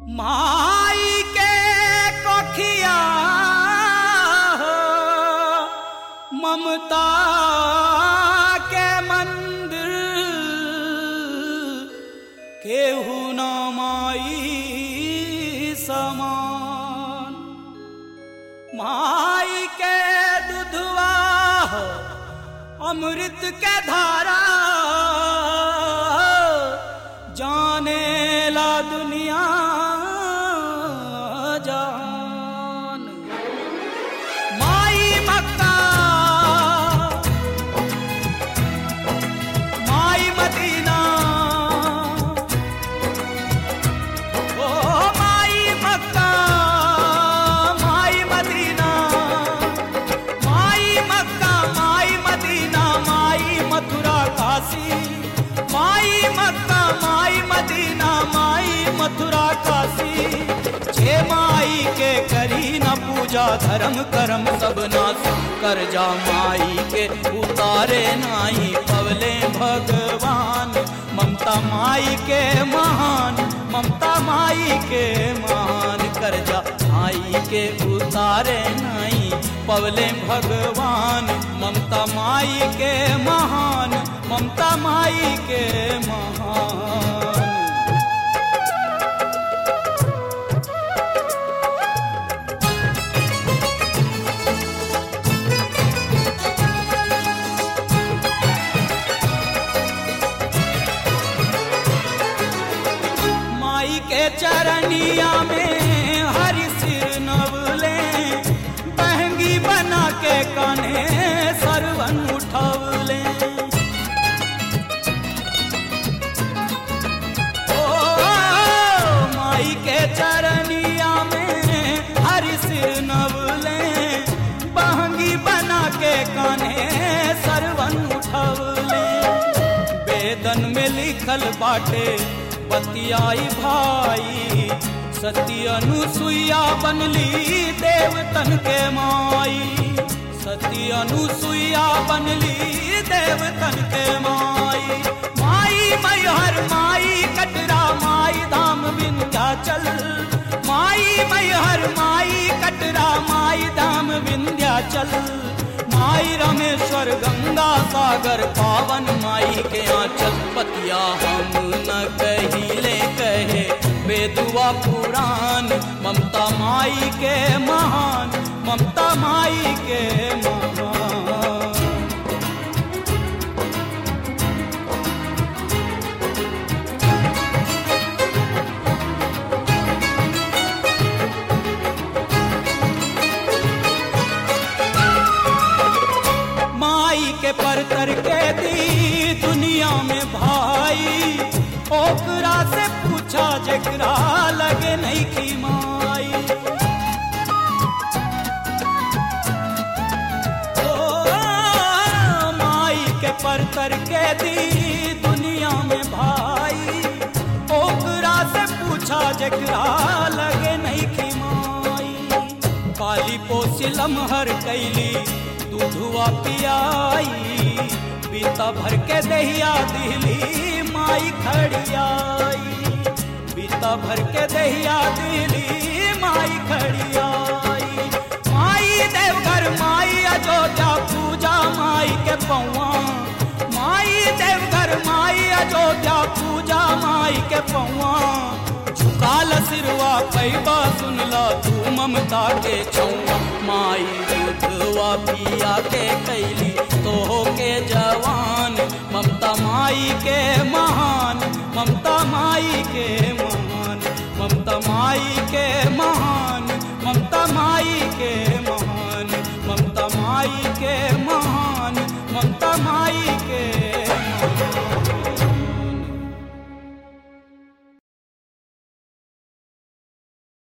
माई के कखिया ममता के मंदिर केहू न माई समान माई के दुधवा अमृत के धारा जाने ला दुनिया जान माई मक्का माई मदीना ओ माई मक्का माई मदीना माई मक्का माई मदीना माई मथुरा काशी माई मक्का माई मदीना माई मथुरा काशी जे माई के करी न पूजा धर्म करम सब नाश कर जा माई के उतारे नाई पवले भगवान ममता माई के महान ममता माई के महान कर जा माई के उतारे नाई पवले भगवान ममता माई के महान ममता माई के महान माई के चरनिया में हरि सिर नवले बहंगी बना के कने सरवन उठवले ओ माई के चरनिया में हरि सिर नवले बहंगी बना के कने सरवन उठवले वेदन में लिखल बाटे बतियाई भाई सती अनुसुईया बनली देवतन के माई सती अनुसुईया बनली देवतन के माई माई मैहर माई कटरा माई धाम विंध्याचल माई मैहर माई कटरा माई धाम विंध्याचल माई रामेश्वर गंगा सागर पावन माई के आंचल पतिया हम न कहिले कहे बेदुआ पुराण ममता माई के महान ममता माई के महान माई के परतर के दी दुनिया में भाई ओकरा से पूछा जकरा लगे नहीं की माई ओ, माई के परतर के दी दुनिया में भाई ओकरा से पूछा जकरा लगे नहीं की माई काली पोसिलम हर कैली दूधुआ पियाई बीता भर के दहिया दिली माई खड़ियाई बीता भर के दहिया दिली माई खड़ियाई माई देवघर माई अयोध्या पूजा माई के पौआ माई देवघर माई अयोध्या पूजा माई के पौआ झुकाल सिरवा पैबा सुनला तू ममता के छौआ माई दूधवा पिया के कैली तो के जवान ममता माई के महान ममता माई के महान ममता माई के महान ममता माई के महान ममता माई के महान ममता माई